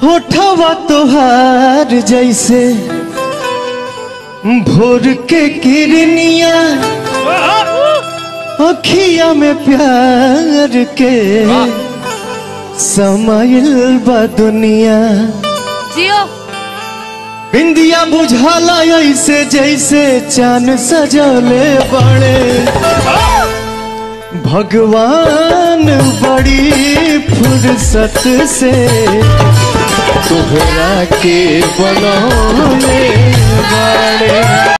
होठवा तोहार जैसे भोर के किरनिया अखिया में प्यार के समाइल बा दुनिया जियो बिंदिया बुझाला ऐसे जैसे चांद सजले बड़े भगवान बड़ी फुर्सत से तोहरा के बनौले बड़े